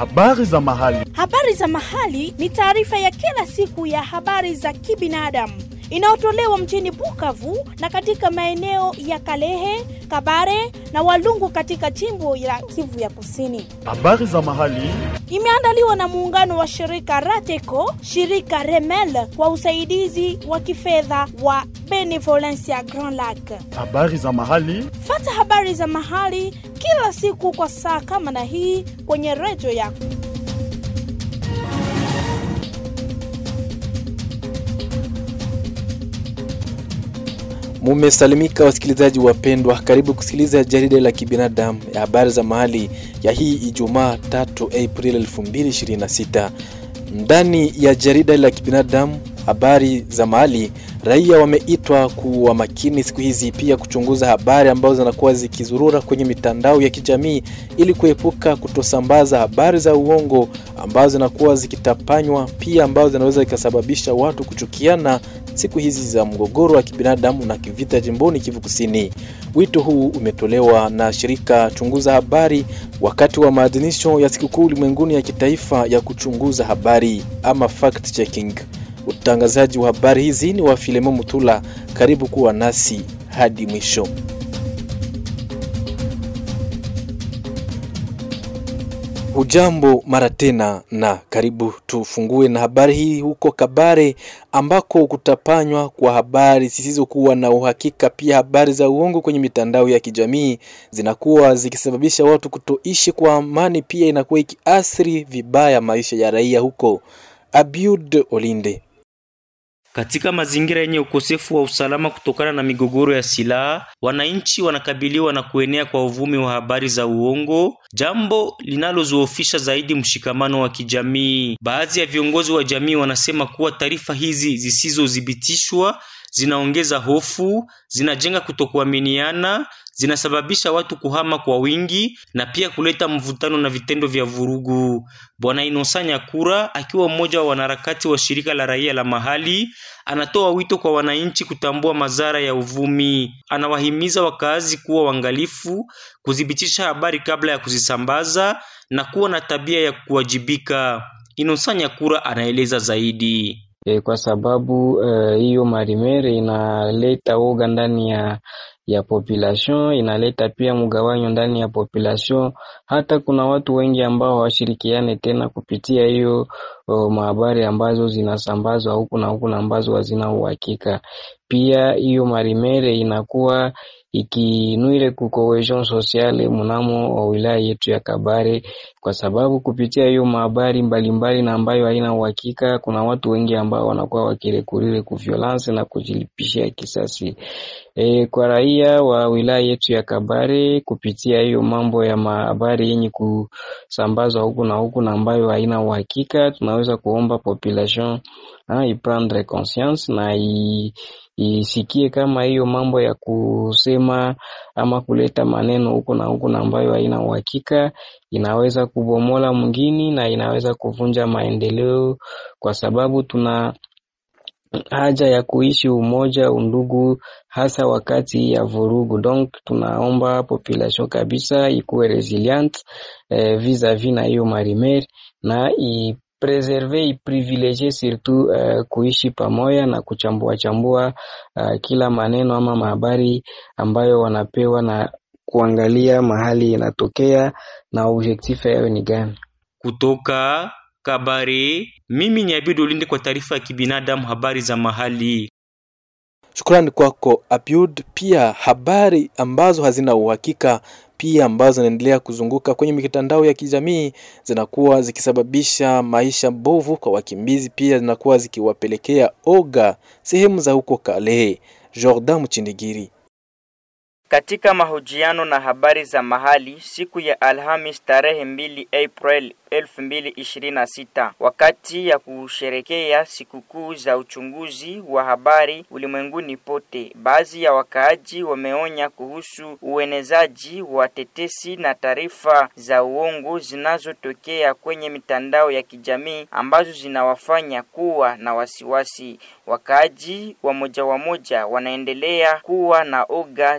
Habari za mahali. Habari za mahali ni taarifa ya kila siku ya habari za kibinadamu inayotolewa mjini Bukavu na katika maeneo ya Kalehe, Kabare na Walungu katika jimbo la Kivu ya Kusini. Habari za mahali. Imeandaliwa na muungano wa shirika Rateco, shirika Remel kwa usaidizi wa kifedha wa Benevolencia Grand Lac. Habari za mahali. Fata habari za mahali kila siku kwa saa kama na hii kwenye redio yako. Mumesalimika wasikilizaji wapendwa, karibu kusikiliza jarida la kibinadamu ya habari za mahali ya hii Ijumaa 3 Aprili 2026. Ndani ya jarida la kibinadamu habari za mahali, raia wameitwa kuwa makini siku hizi, pia kuchunguza habari ambazo zinakuwa zikizurura kwenye mitandao ya kijamii ili kuepuka kutosambaza habari za uongo ambazo zinakuwa zikitapanywa, pia ambazo zinaweza zikasababisha watu kuchukiana siku hizi za mgogoro wa kibinadamu na kivita jimboni Kivu Kusini. Wito huu umetolewa na shirika Chunguza Habari wakati wa maadhimisho ya sikukuu ulimwenguni ya kitaifa ya kuchunguza habari ama fact checking. Utangazaji wa habari hizi ni wa Filemo Mutula. Karibu kuwa nasi hadi mwisho. Hujambo mara tena na karibu. Tufungue na habari hii huko Kabare, ambako kutapanywa kwa habari zisizokuwa na uhakika, pia habari za uongo kwenye mitandao ya kijamii zinakuwa zikisababisha watu kutoishi kwa amani, pia inakuwa ikiathiri vibaya maisha ya raia huko. Abiud Olinde katika mazingira yenye ukosefu wa usalama kutokana na migogoro ya silaha, wananchi wanakabiliwa na kuenea kwa uvumi wa habari za uongo, jambo linalozoofisha zaidi mshikamano wa kijamii. Baadhi ya viongozi wa jamii wanasema kuwa taarifa hizi zisizothibitishwa zinaongeza hofu, zinajenga kutokuaminiana, zinasababisha watu kuhama kwa wingi na pia kuleta mvutano na vitendo vya vurugu. Bwana Inosa Nyakura akiwa mmoja wa wanaharakati wa shirika la raia la mahali anatoa wito kwa wananchi kutambua madhara ya uvumi. Anawahimiza wakaazi kuwa waangalifu, kuthibitisha habari kabla ya kuzisambaza na kuwa na tabia ya kuwajibika. Inosa Nyakura anaeleza zaidi. E, kwa sababu hiyo uh, marimere inaleta woga ndani ya ya population, inaleta pia mgawanyo ndani ya population. Hata kuna watu wengi ambao hawashirikiane tena kupitia hiyo mahabari ambazo zinasambazwa huku na huku na ambazo hazina uhakika. Pia hiyo marimere inakuwa ikinuile ku cohesion sociale mnamo wa wilaya yetu ya Kabare, kwa sababu kupitia hiyo mahabari mbalimbali na ambayo haina uhakika, kuna watu wengi ambao wanakuwa wakirekurire ku violence na kujilipishia kisasi. E, kwa raia wa wilaya yetu ya Kabare kupitia hiyo mambo ya mahabari yenye kusambazwa huku na huku na ambayo haina uhakika, tunaweza kuomba population ha, iprendre conscience na i isikie kama hiyo mambo ya kusema ama kuleta maneno huku na huku na ambayo haina uhakika inaweza kubomola mwingine na inaweza kuvunja maendeleo, kwa sababu tuna haja ya kuishi umoja, undugu, hasa wakati ya vurugu. Donc tunaomba population kabisa ikuwe resilient eh, vis-a-vis na hiyo marimer na i preserve iprivilege surtout uh, kuishi pamoja na kuchambua chambua uh, kila maneno ama mahabari ambayo wanapewa na kuangalia mahali inatokea na objectif yao ni gani. Kutoka Kabare, mimi ni Abidu Ulinde kwa taarifa ya kibinadamu, habari za mahali. Shukrani kwako Abiud. Pia habari ambazo hazina uhakika pia ambazo zinaendelea kuzunguka kwenye mitandao ya kijamii zinakuwa zikisababisha maisha mbovu kwa wakimbizi, pia zinakuwa zikiwapelekea oga sehemu za huko Kalehe. Jordan Mchindigiri katika mahojiano na habari za mahali siku ya Alhamis tarehe mbili April 2026 wakati ya kusherekea sikukuu za uchunguzi wa habari ulimwenguni pote. Baadhi ya wakaaji wameonya kuhusu uenezaji wa tetesi na taarifa za uongo zinazotokea kwenye mitandao ya kijamii ambazo zinawafanya kuwa na wasiwasi. Wakaaji wa moja wa moja wanaendelea kuwa na oga za kuona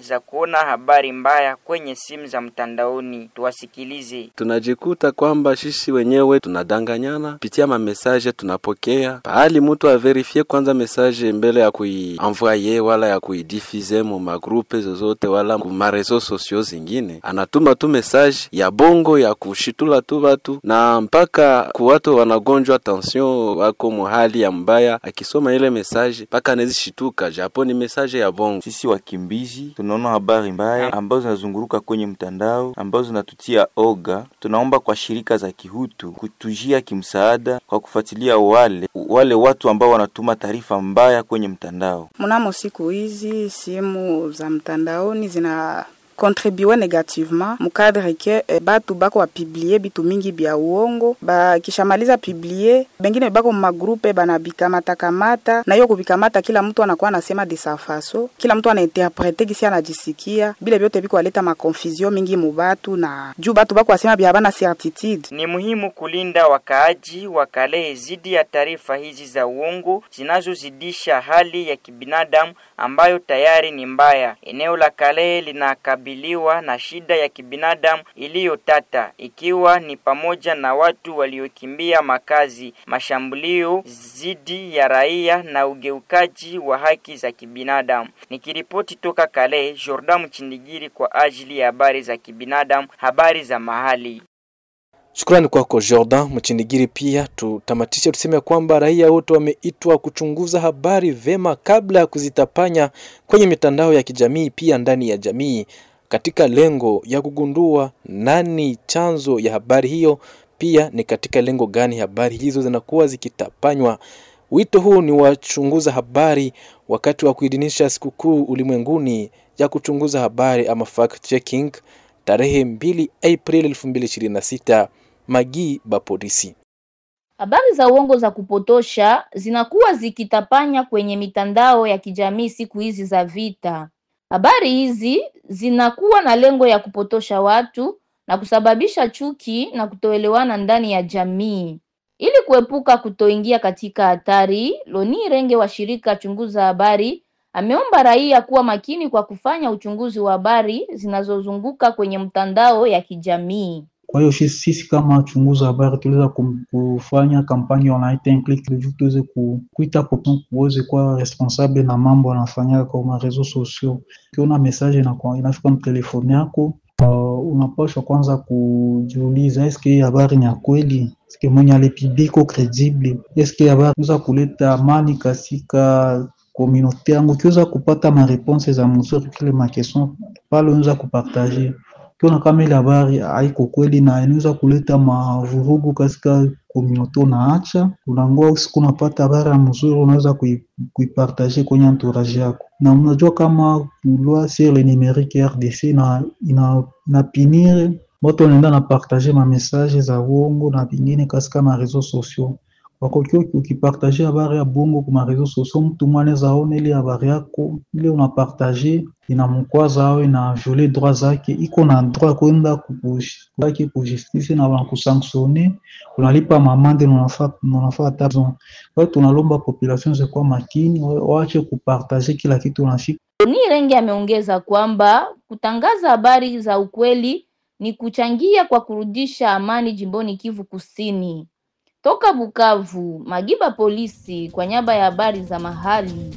kuona habari mbaya kwenye simu za mtandaoni. Tuwasikilize. tunajikuta kwamba sisi wenyewe tunadanganyana pitia mamesaje tunapokea pahali mtu averifie kwanza mesaje mbele ya kuienvoye wala ya kuidifize mu magrupe zozote wala ku marezo sosio zingine, anatuma tu mesaje ya bongo ya kushitula tu watu na mpaka ku watu wanagonjwa tension wako muhali ya mbaya, akisoma ile mesaje mpaka anezishituka, japo ni mesaje ya bongo. Sisi wakimbizi tunaona habari mbaya ambazo zinazunguruka kwenye mtandao ambazo zinatutia oga. Tunaomba kwa shirika za kihutu kutujia kimsaada kwa kufuatilia wale wale watu ambao wanatuma taarifa mbaya kwenye mtandao. Mnamo siku hizi simu za mtandaoni zina contribue negativement mukadre ke eh, batu bako bapiblie bitu mingi bya uongo bakishamaliza piblie bengine bako mumagrupe banabikamatakamata na hiyo kubikamata kila mtu anakuwa anasema de sa faso kila mtu anainterprete kisi anajisikia bile vyote biko aleta makonfusion mingi mubatu na juu batu bako asema bya bana certitude Ni muhimu kulinda wakaaji wa Kalehe zidi ya taarifa hizi za uongo zinazozidisha hali ya kibinadamu ambayo tayari ni mbaya. Eneo la Kalehe linakabiliwa na shida ya kibinadamu iliyotata, ikiwa ni pamoja na watu waliokimbia makazi, mashambulio dhidi ya raia na ugeukaji wa haki za kibinadamu. Nikiripoti toka Kalehe, Jordan Mchindigiri kwa ajili ya habari za kibinadamu, habari za mahali. Shukrani kwako Jordan Mchindigiri. Pia tutamatishe tuseme kwamba raia wote wameitwa kuchunguza habari vema kabla ya kuzitapanya kwenye mitandao ya kijamii, pia ndani ya jamii, katika lengo ya kugundua nani chanzo ya habari hiyo, pia ni katika lengo gani habari hizo zinakuwa zikitapanywa. Wito huu ni wachunguza habari wakati wa kuidhinisha sikukuu ulimwenguni ya kuchunguza habari ama fact checking tarehe 2 Aprili 2026. Magi Bapolisi. Habari za uongo za kupotosha zinakuwa zikitapanya kwenye mitandao ya kijamii siku hizi za vita. Habari hizi zinakuwa na lengo ya kupotosha watu na kusababisha chuki na kutoelewana ndani ya jamii. Ili kuepuka kutoingia katika hatari, Loni Renge wa shirika Chunguza Habari ameomba raia kuwa makini kwa kufanya uchunguzi wa habari zinazozunguka kwenye mtandao ya kijamii. Kwa hiyo sisi sisi kama chunguza habari tuliweza kum- kufanya kampani wanaita un clic juu tuweze ku- kuita popon kuweze kuwa responsable na mambo anafanyaka kwa marezo sociaux. Ukiona message inakuwa- inafika mtelefoni yako uh, unapaswa kwanza kujiuliza eske hii habari ni ya kweli, eske mwenye alipublie iko credible, eske habari inaweza kuleta amani katika komunote yangu. Ukiweza kupata mareponse za mzuri kile makestion pale, unaweza kupartaje ukiona kama ile habari haiko kweli na inaweza kuleta mavurugu katika komunote, unaacha unangoa usiku, unapata habari ya mzuri, unaweza kui- kuipartager kwenye entourage yako. Na unajua kama loi sur le numerique RDC na ina, inapinire watu wanaenda na partager ma message za uongo na vingine katika ma réseaux sociaux wako ukiwa ukipartager habari ya bongo kwa réseaux sociaux, mtu mwana anaweza ona ile habari yako ile unapartager inamkwaza awe na violer droit zake, iko na droit kwenda kukushitaki ku justice na wanakusanctionne, unalipa mamande na unafaa na unafaa taxon. Kwa hiyo tunalomba population zikuwa makini, wa- waache kupartager kila kitu unashika Loni Renge ameongeza kwamba kutangaza habari za ukweli ni kuchangia kwa kurudisha amani jimboni Kivu Kusini. Toka Bukavu, Magiba Polisi kwa niaba ya habari za mahali.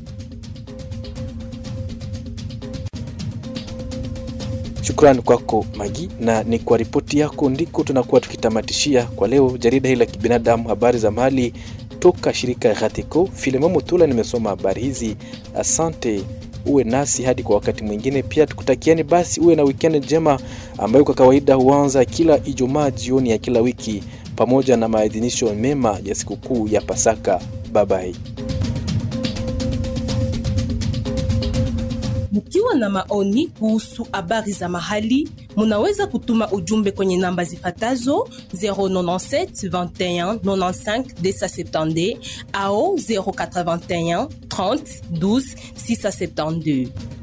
Shukrani kwako Magi, na ni kwa ripoti yako ndiko tunakuwa tukitamatishia kwa leo jarida hili la kibinadamu, habari za mahali toka shirika ya Ghatiko. Filemon Mutula nimesoma habari hizi. Asante, uwe nasi hadi kwa wakati mwingine. Pia tukutakieni basi uwe na weekend njema ambayo kwa kawaida huanza kila Ijumaa jioni ya kila wiki pamoja na maadhimisho mema ya sikukuu ya Pasaka. Bye bye. Mkiwa na maoni kuhusu habari za mahali, munaweza kutuma ujumbe kwenye namba zifatazo 097 21 95 270 au 081 30 12 672.